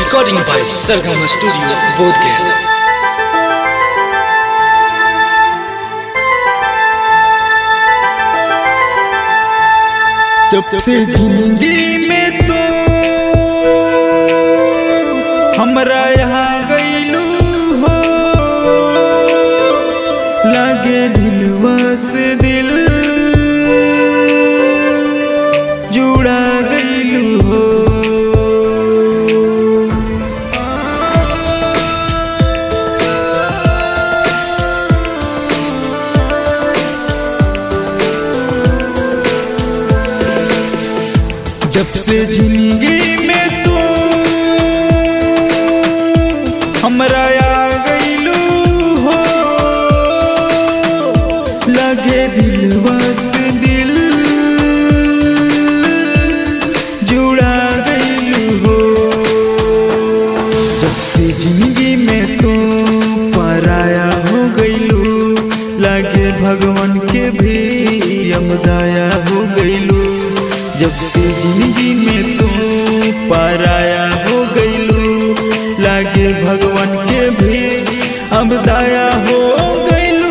Recording by Sargama Studio, Bodhgaya. जब से जिंदगी में तो हमरा यहाँ गईलू हो लगे दिलवा से दिल जुड़ा गईलू हो जब से जिंदगी में तू हमरा आ गईलू हो लगे दिलवा से दिल जुड़ा गईलू हो जब से जिंदगी में तू पराया हो गईलू लगे भगवान के भी अमदाया हो गईलू जब से जिंदगी में तू पराया हो गईलू लागे भगवान के भी अब दाया हो गईलू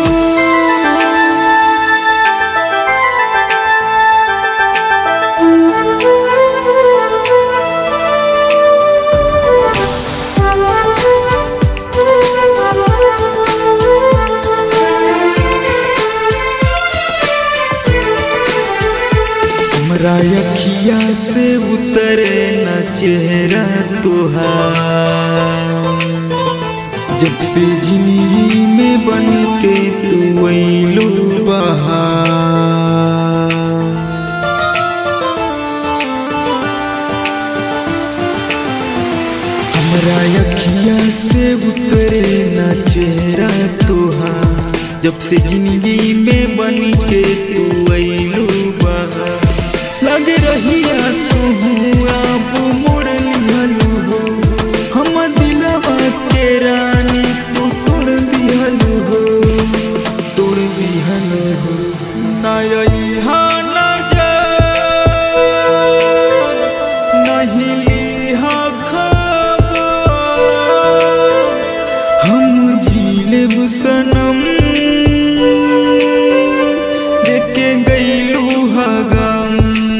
हमरा अखिया से उतरे न चेहरा तुहार जब से जिंदगी में बन के तू अइलू बहार हमरा अखिया से उतरे न चेहरा तुहार जब से जिंदगी में बन के तू अइलू बहार लग रहिया तू अब मुड़ लिहलू हो हम दिलवा के रानी तू तोड़ दिहलू हो तोड़ दिहलू हो ना यहाँ ना जा नहीं लिहा खबर हम झीलेब सनम देखे गईलू हगम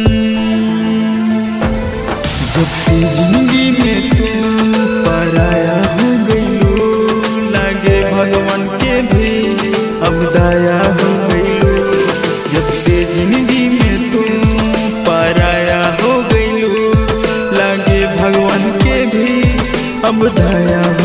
जब से जिंदगी में तू पराया हो गईलू लागे भगवान के भी अब दाया हो गईलू जब से जिंदगी में तू पराया हो गईलू लागे भगवान के भी अब दाया